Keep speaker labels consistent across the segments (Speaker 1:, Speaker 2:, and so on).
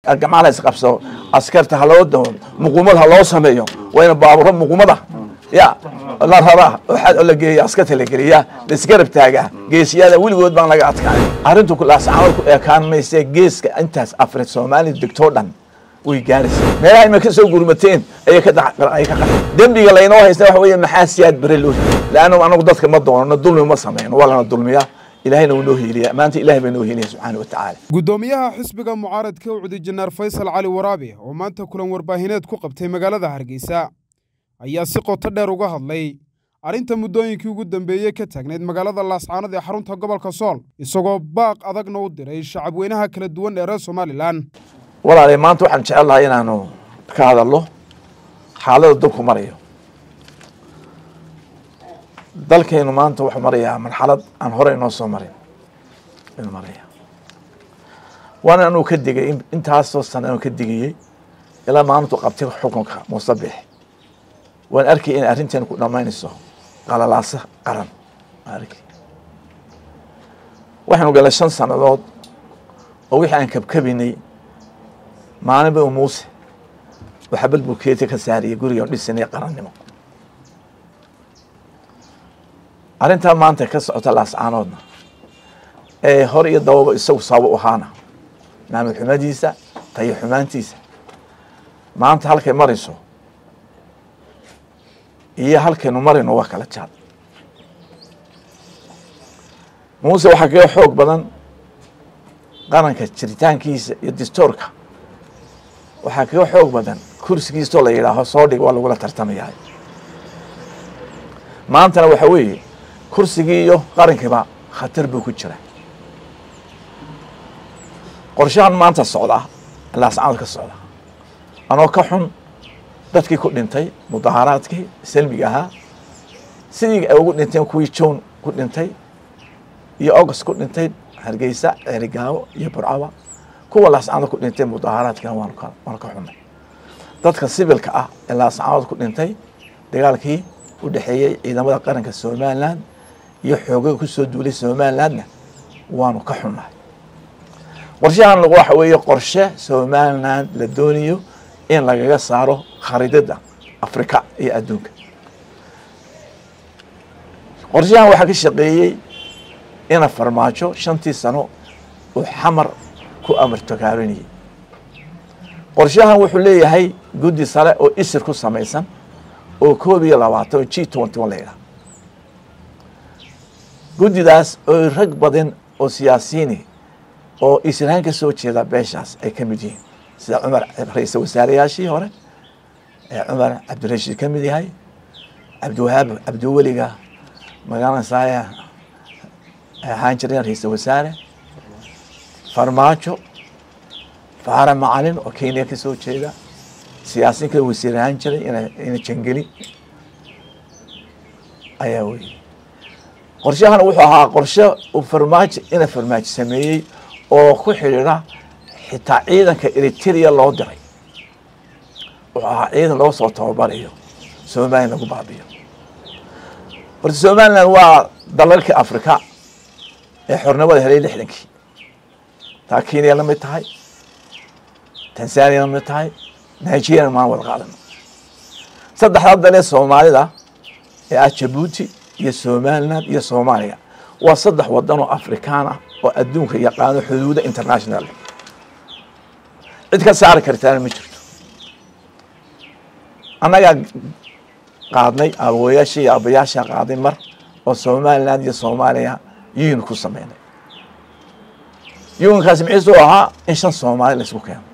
Speaker 1: gacmaha la isqabsado askarta ha loo dao muqumad ha loo sameeyo waa ina baaburo muqumada ya la raraa oo la geeya askarta la geliya la isgarab taagaa geesiyada weligood baan laga adkaay arrintu laascaanood ku eekaan mayse geeska intaas afre soomaaliya degtoo dhan way gaaraysa meelaha ima ka soo gurmateen ayay ka ay ka qatay dembiga laynoo haysta waxa weeye maxaa siyaad bare loo laanna anagu dadka ma doonano dulmi ma sameyno waa lana dulmiyaa ilahayna wuu noo hiiliya maanta ilahay baa noo hiiliya subxaana wa tacaala
Speaker 2: guddoomiyaha xisbiga mucaaradka ucdi janaar faysal cali waraabe oo maanta kulan warbaahineed ku qabtay magaalada hargeysa ayaa si qoto dheer uga hadlay arrinta muddooyinkii ugu dambeeyey ka taagnayd magaalada laascaanood ee xarunta gobolka sool isagoo baaq adagna u diray shacabweynaha kala duwan ee reer somalilan
Speaker 1: walaalay maanta waxaan jecel lahay inaanu ka hadalno xaalada dalku marayo dalkaynu maanta wuxuu marayaa marxalad aan hore inoo soo marin inuu maraya waana anuu ka digay intaasoo sana anu ka digayey ilaa maalintu qabtay xukunka muusabix waan arkay inay arrinteena ku dhammaynayso qalalaasa qaran waan arkay waxaynu galay shan sannadood oo wixii aan kabkabinay maalinba u muuse waxaa balbulkeeta ka saariyay guriga dhisanay qarannimo arrintaa maanta ka socota laascaanoodna ee hor iyo dababa isagu sabab ahaana maamul xumadiisa tayo xumaantiisa maanta halkay marayso iyo halkaynu marayno waa kala jaad muuse waxaa kaga xoog badan qaranka jiritaankiisa iyo distoorka waxaa kaga xoog badan kursigiisoo la yidhaaho soo dhig waa lagula tartamayahay maantana waxa weeye kursigii iyo qarankiiba khatar buu ku jira qorshahan maanta socda laascaanood ka socda anoo ka xun dadkii ku dhintay mudaaharaadkii salmiga ahaa sidii ay ugu dhinteen kuwii jown ku dhintay iyo august ku dhintay hargeysa ceerigaabo iyo burcaba kuwa laascaanood ku dhintay mudaaharaadkina waanu ka xunnay dadka sibilka ah ee laascaanood ku dhintay dagaalkii u dhexeeyey ciidamada qaranka somalilan iyo xoogaga ku soo duulay somalilandna waanu ka xunnahay qorshahan waxa weeye qorshe somaliland la doonayo in lagaga saaro khariidada afrika iyo adduunka qorshahan waxaa ka shaqeeyey ina farmaajo shantii sano uu xamar ku amartogaarinayay qorshahan wuxuu leeyahay guddi sare oo isir ku samaysan oo koob iyo labaatan oo g twenty one la yidhaha guddidaas oo rag badan oo siyaasiyiini oo israan ka soo jeeda beeshaas ay ka mid yihiin sida cumar ra-iisal wasaareyaashii hore ee cumar cabdirashiid ka mid yahay cabdiwahaab cabdiweliga magaalansaaya ahaan jireen ra-iisal wasaare farmaajo faara macalin oo kenya ka soo jeeda siyaasiin kale wasiir ahaan jiray ina jangeli ayaa weyey qorshahan wuxuu ahaa qorshe uu farmaajo ina farmaajo sameeyey oo ku xidhiidha xitaa ciidanka eritrea loo diray wuxuu ahaa ciidan loo soo tababarayo somalilan lagu baabiyo horta somaliland waa dalalkii afrika ee xornimada helay lixdankii taa kenya la mid tahay tanzania la mid tahay nigeria maan wada qaadano saddexdaa dalee soomaalida ee ah jabuuti iyo somaliland iyo soomaaliya waa saddex wadan oo afrikaan ah oo adduunka yaqaano xuduuda international cid ka saari kartaana ma jirto annagaa qaadnay aabooyaasha iyo aabayaashaa qaaday mar oo somaliland iyo soomaaliya yuun ku sameynay yuunkaasi miciisu ahaa in shan soomaali la isku keeno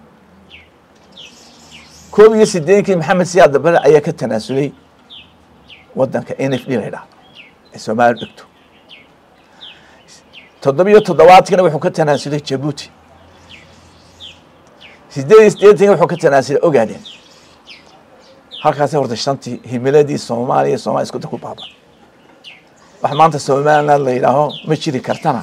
Speaker 1: koob iyo sideenkii maxamed siyaad dabare ayaa ka tanaasulay wadanka n f d la ydhahdo ee soomaaliya dhegto toddobiyo toddobaadkina wuxuu ka tanaasulay jabuuti sideed iyo sideetanki wuxuu ka tanaasulay ogaadeen halkaasi horta shantii himiladii soomaaliya somalia iskuda ku baaba wax maanta somaliland la yidhaaho ma jiri kartana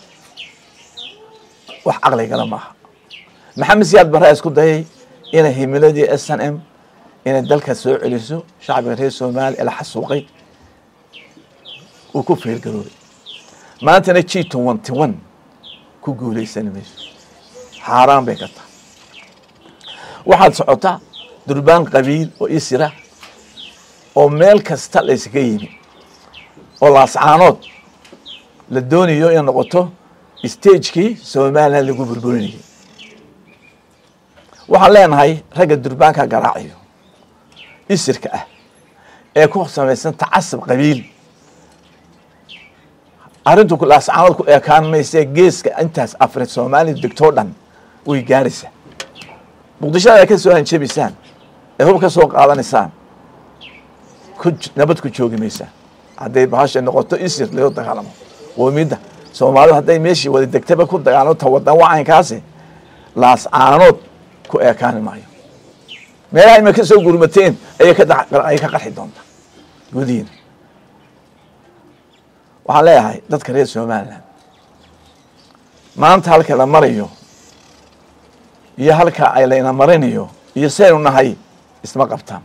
Speaker 1: wax caqligala maaha maxamed siyaad barre isku dayay inay himiladii s n m inay dalka soo celiso shacbiga reer somaliya la xasuuqay uu ku feelgaroobay maantana g twenty one ku guuleysani mayso xaaraan bay ka tahay waxaad socotaa durbaan qabiil oo isira oo meel kasta laysaga yimi oo laascaanood la doonayo inay noqoto stagekii somalilan lagu burburinayay waxaan leenahay ragga durbaanka garaaciyo isirka ah ee ku samaysan tacasub qabiil arrintu laascaanood ku eekaan mayse geeska intaas afri soomaaliya degtoo dhan way gaaraysaa muqdishada ay ka soo hanjabaysaan ee hub ka soo qaadanaysaan ku nabad ku joogi maysaan hadday bahasha noqoto isir laga dagaalamo qoomiyadda soomaalida hadday meeshii wada degtaba ku dagaalamo ta wadan wacaynkaasi laascaanood ku eekaani maayo meelaha ima ka soo gurmateen ayay ka ayay ka qarxi doontaa gudihiina waxaan leeyahay dadka reer somalilan maanta halka la marayo iyo halka ay layna marinayo iyo saynu nahay isma qabtaan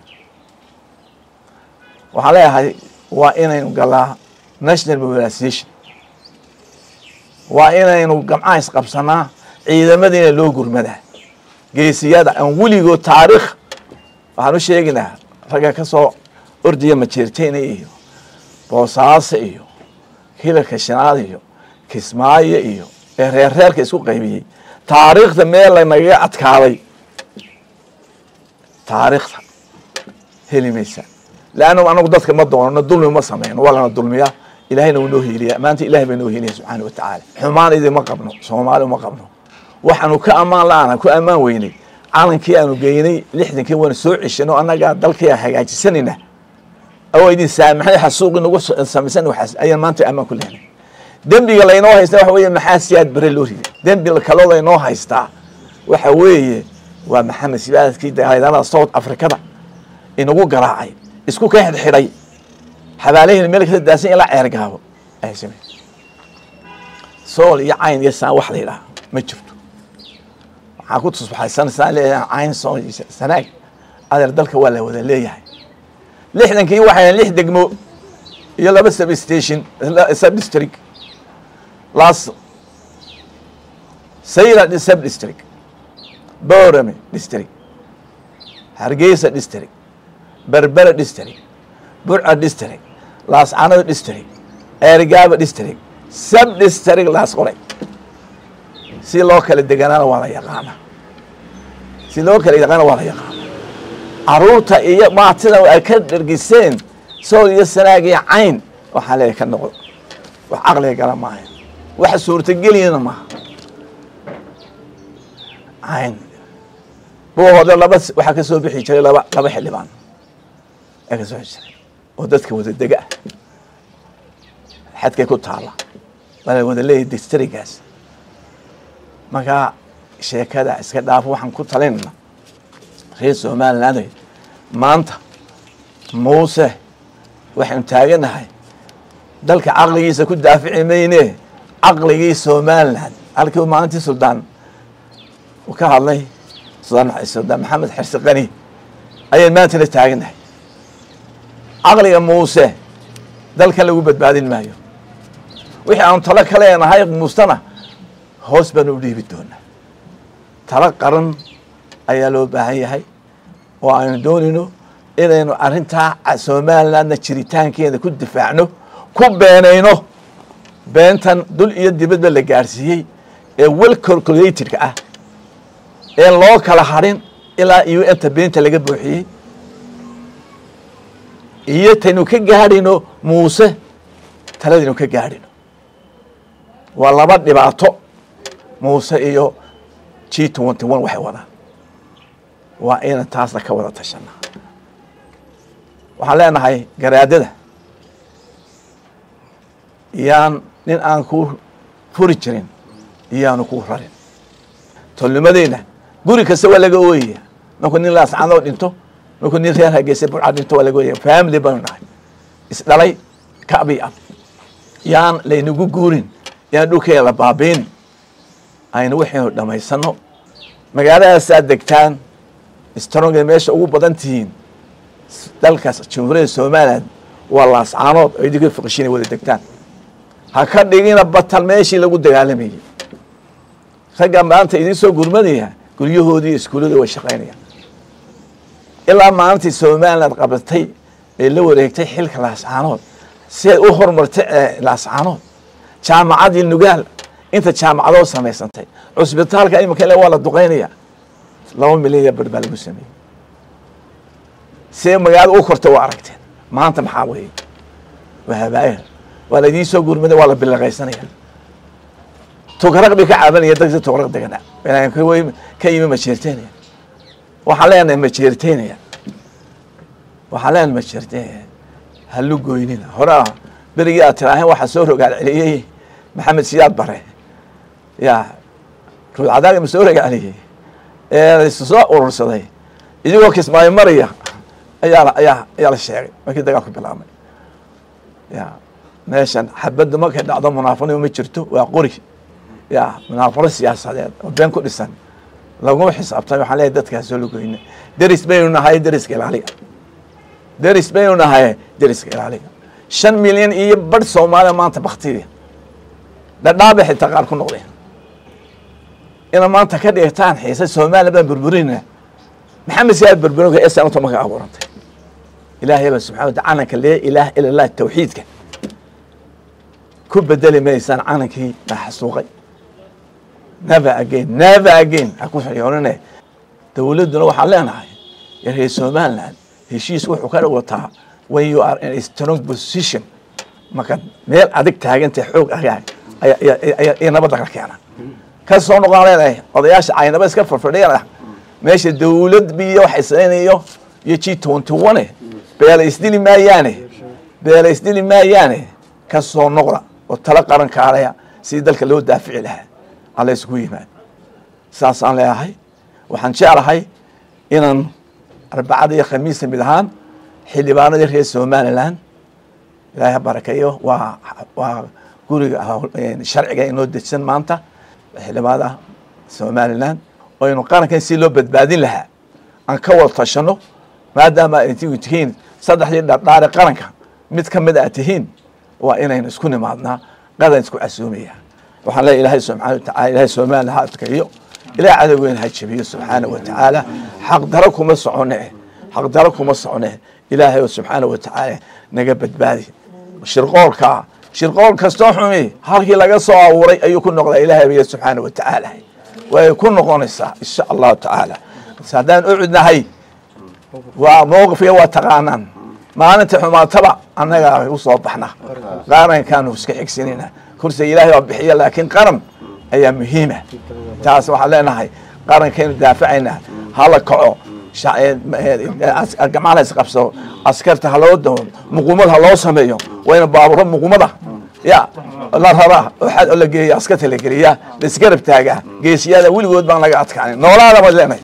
Speaker 1: waxaan leeyahay waa inaynu galaa national mobilisation waa inaynu gamcaha isqabsanaa ciidamadiina loo gurmadaa geesiyada aan weligood taariikh waxaan u sheegaynaa ragga ka soo ordiya majeerteyna iyo boosaaso iyo hilalka shanaad iyo kismaayo iyo ee reerreerka isku qaybiyey taariikhda meel lanagaga adkaaday taariikhda heli maysaa leanna anagu dadka ma doonano dulmi ma sameyno waa lana dulmiyaa ilahayna wuu noo heliyaa maanta ilahay baa noo helaya subxaana watacaala xumaan idima qabno soomaali uma qabno waxaanu ka ammaan la-aan ku ammaan weynay calankii aanu geynay lixdankii waanu soo ceshano annagaa dalkii hagaajisanayna oo idin saamaxay xasuuqi nagu samaysan waxaas ayaan maanta ammaan ku lehnay dembiga laynoo haystaa waxa weeye maxaa siyaad bare loo riday dembi kaloo laynoo haystaa waxa weeye waa maxamed sibaadkii dagaalada south africada inagu garaacay isku ka xidhxidhay xabaalaheena meel kala daasan ilaa ceergaabo ayay samey sool iyo cayn iyo saan wax la yidhaha ma jirto waxaa ku tusbaxaysanaysaa leeyahay cayn sool iyo sanaag adeer dalka waa la wada leeyahay lixdankii waxay lix degmo iyo laba sub station sub district las sayra sub district borame district hargeysa district berbera district burca district laascanado district eergaaba district sub district laas qoray si loo kala deganaana waa la yaqaana si loo kala yaqaana waa la yaqaana caruurta iyo maatida ay ka dhergiseen sool iyo sanaag iyo cayn waxaa leeyahay ka noqdo wax caqliga gala maayo waxa suurtageliyana maaha cayn buuhooda laba waxaa ka soo bixi jiray laba laba xildhibaan ee ka soo bixi jiray oo dadka wada dega ah xadkay ku taala bala wada leeyahay distrigaas markaa sheekada iska dhaafo waxaan ku talinayna reer somaliland maanta muuse waxaynu taaganahay dalka caqligiisa ku daafici mayne caqligii somaliland halkii maalintii suldaan uu ka hadlay suldaan maxamed xirsi kani ayaan maanta la taaganahay caqliga muuse dalkan lagu badbaadin maayo wixii aanu talo ka leenahay muustana hoos baanu u dhiibi doonaa talo qaran ayaa loo baahan yahay oo aynu doonayno inaynu arrintaa somalilandna jiritaankeeda ku difaacno ku beenayno beentan dul iyo dibadba la gaarsiiyey ee wel calculatedka ah ee loo kala hadhin ilaa u nta beenta laga buuxiyey iyo taynu ka gaadhayno muuse taladaynu ka gaadhayno waa laba dhibaato muuse iyo g twenty one waxay wadaan waa inan taasna ka wada tashanaa waxaan leenahay garaadada yaan nin aan ku furi jirin iyaanu ku rarin tolnimadeyna guri kasta waa laga ooyaya markuu nin laascadoo dhinto markuu nin reer hargeysa burca dhinto waa laga ooyaya family baynu nahay isdhalay kabi ab yaan laynagu guurin yaan dhulkeeda la baabiin aynu waxaynu dhamaysano magaaladaasaad degtaan stronga meesha ugu badan tihiin dalkaas jamhuuriyadda somaliland waa laascaanood oo idinka fiqishin ay wada degtaan ha ka dhigina batal meeshii lagu dagaalamayey ragga maanta idiin soo gurmanaya guryahoodii iskuullada way shaqaynayaan ilaa maalintii somaliland qabatay ee la wareegtay xilka laascaanood si ay u horumartay laascaanood jaamacadii nugaal inta jaamacadoo samaysantay cusbitaalka iminka ile waa la duqeynaya laba milyan iyo bar baa lagu sameeyey see magaalada u korta waa aragteen maanta maxaa weeye waa habaaya waa la idiin soo gurmada waa la bilaqaysanaya tugraq bay ka caabanaya dadka tugraq deganaa ka yimi majeerteynaya waxaan leenahay majeerteynaya waxaan leenahay majeerteynaya halu goynina horaa berigii aad tiraahen waxaa soo rogaal celiyey maxamed siyaad bare ya ruudcadaag ma soo rogaal celiyey ee isu soo urursaday idigoo kismaayo maraya ayaa ayaa ayaa la sheegay markii dagaalku bilaabmay ya meeshan xabadda markay dhacdo munaafaqnimo ma jirto waa qori ya munaafaqo siyaasadeed oo been ku dhisan laguma xisaabtan waxaan leeyahay dadkaas soo lagoyna deris baynu nahay deriska ilaaliga deris baynu nahay deriska ilaaliga shan milyan iyo barh soomaaliya maanta baktiya dhadhaabay xitaa qaar ku noqdeen ina maanta ka dhigtaan xiisa soomaaliya baan burburina maxamed siyaad burburinka ee sanata marka abuurantay ilaahay baa subxana wata calanka lee ilaah ila lah tawxiidka ku bedeli maysaan calankii la xasuuqay never again never again ha ku xiyooninay dowladduna waxaan leenahay reer somaliland heshiis wuxuu ka wataa when you are in a strong position marka meel adig taagantay xoog agaag ayaa nabadda ka keena ka soo noqon leenahay odayaasha caynaba iska farfadhiyana meesha dowlad biyo waxay samaynayo iyo g twenty one beela isdili maayaane beela isdili maayaane ka soo noqda oo tala qaran kaalaya sidii dalka loo daafici lahaa alla isugu yimaad saasaan leeyahay waxaan jeclahay inaan arbacada iyo khamiista mid ahaan xildhibaanadii reer somaliland ilaahay ha barakeeyo waa waa guriga sharciga inoo dejisan maanta xildhibaanada somaliland oo aynu qarankan si loo badbaadin lahaa aan ka wada tashano maadaama ay tihiin saddexdii dhardhaare qaranka mid ka mid aad tihiin waa inaynu isku nimaadnaa qadan isku casuumaya waxaan leeya ilaahay subxana watacala ilahay somaliland ha adkeeyo ilahay cadowgeena ha jebiyo subxaana wa tacaala xaqdaro kuma socone xaqdaro kuma socone ilaahay oo subxaana wa tacaala naga badbaadi shirqoolka shirqool kastoo xumi halkii laga soo abuuray ayuu ku noqdaa ilaahay biyo subxaana wa tacaala way ku noqonaysaa insha allahu tacaala haddaan ucudnahay waa mowqifya waa taqaanaan maalinta xumaataba annagaa u soo baxna qarankaanu iska xigsanayna kursiga ilaahay waa bixiya laakiin qaran ayaa muhiima taas waxaan leenahay qarankaynu daafacaynaa hala kaco gacmaha la isqabsado askarta ha loo dawo muqumad ha loo sameeyo wayna baaburo muqumada ya la raraa oo la geeya askarta la geliya la isgarab taagaa geesiyada weligood baan laga adkaanin noolaada baad leenahay